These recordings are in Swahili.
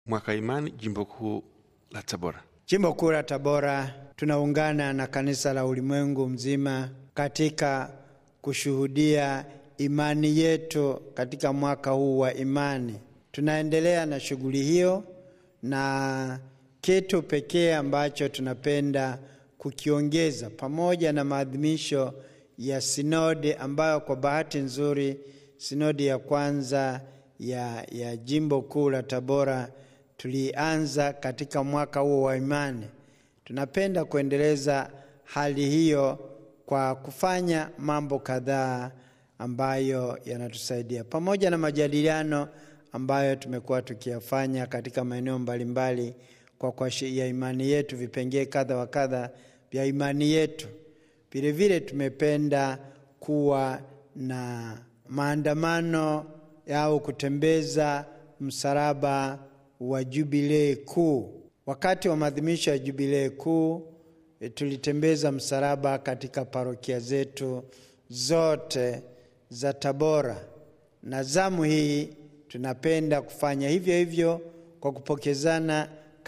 Mwaka Imani, jimbo kuu la Tabora. Jimbo kuu la Tabora tunaungana na kanisa la ulimwengu mzima katika kushuhudia imani yetu katika mwaka huu wa imani. Tunaendelea na shughuli hiyo, na kitu pekee ambacho tunapenda kukiongeza pamoja na maadhimisho ya sinodi ambayo kwa bahati nzuri sinodi ya kwanza ya, ya jimbo kuu la Tabora tulianza katika mwaka huo wa imani. Tunapenda kuendeleza hali hiyo kwa kufanya mambo kadhaa ambayo yanatusaidia pamoja na majadiliano ambayo tumekuwa tukiyafanya katika maeneo mbalimbali kwa kwa ya imani yetu, vipengee kadha wa kadha vya imani yetu. Vilevile tumependa kuwa na maandamano au kutembeza msalaba wa jubilei kuu. Wakati wa maadhimisho ya jubilei kuu e, tulitembeza msalaba katika parokia zetu zote za Tabora, na zamu hii tunapenda kufanya hivyo hivyo kwa kupokezana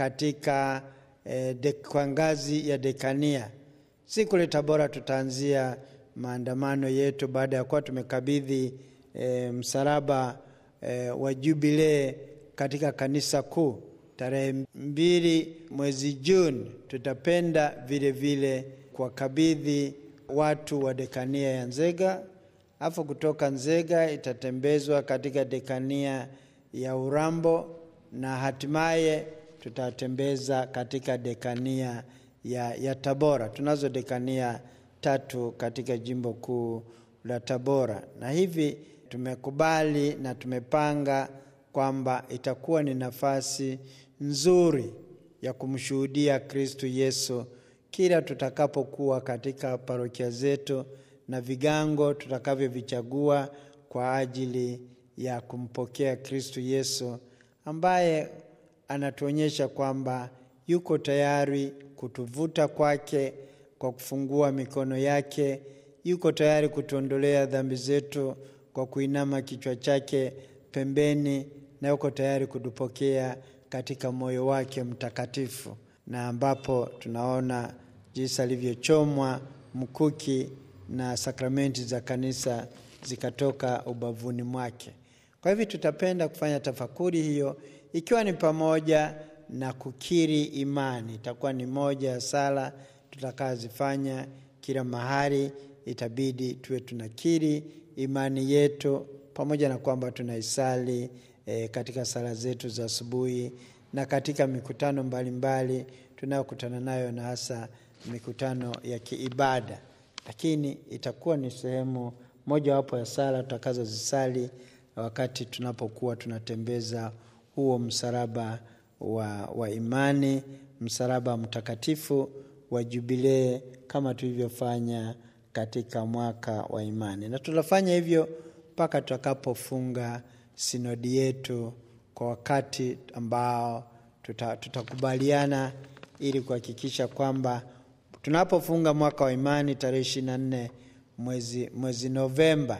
katika e, de, kwa ngazi ya dekania. Si kule Tabora tutaanzia maandamano yetu baada ya kuwa tumekabidhi e, msalaba e, wa jubilee katika kanisa kuu tarehe mbili mwezi Juni. Tutapenda vile vile kuwakabidhi watu wa dekania ya Nzega, afu kutoka Nzega itatembezwa katika dekania ya Urambo na hatimaye tutatembeza katika dekania ya, ya Tabora. Tunazo dekania tatu katika jimbo kuu la Tabora, na hivi tumekubali na tumepanga kwamba itakuwa ni nafasi nzuri ya kumshuhudia Kristu Yesu kila tutakapokuwa katika parokia zetu na vigango tutakavyovichagua kwa ajili ya kumpokea Kristu Yesu ambaye anatuonyesha kwamba yuko tayari kutuvuta kwake kwa kufungua mikono yake, yuko tayari kutuondolea dhambi zetu kwa kuinama kichwa chake pembeni, na yuko tayari kutupokea katika moyo wake mtakatifu, na ambapo tunaona jinsi alivyochomwa mkuki na sakramenti za kanisa zikatoka ubavuni mwake. Kwa hivyo tutapenda kufanya tafakuri hiyo, ikiwa ni pamoja na kukiri imani. Itakuwa ni moja ya sala tutakazifanya kila mahali, itabidi tuwe tunakiri imani yetu, pamoja na kwamba tunaisali e, katika sala zetu za asubuhi na katika mikutano mbalimbali tunayokutana nayo, na hasa mikutano ya kiibada, lakini itakuwa ni sehemu mojawapo ya sala tutakazozisali wakati tunapokuwa tunatembeza huo msalaba wa, wa imani, msalaba mtakatifu wa jubilee kama tulivyofanya katika mwaka wa imani, na tutafanya hivyo mpaka tutakapofunga sinodi yetu kwa wakati ambao tuta, tutakubaliana ili kuhakikisha kwamba tunapofunga mwaka wa imani tarehe ishirini na nne mwezi, mwezi Novemba,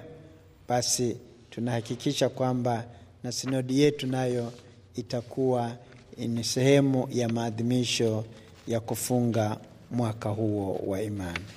basi tunahakikisha kwamba na sinodi yetu nayo itakuwa ni sehemu ya maadhimisho ya kufunga mwaka huo wa imani.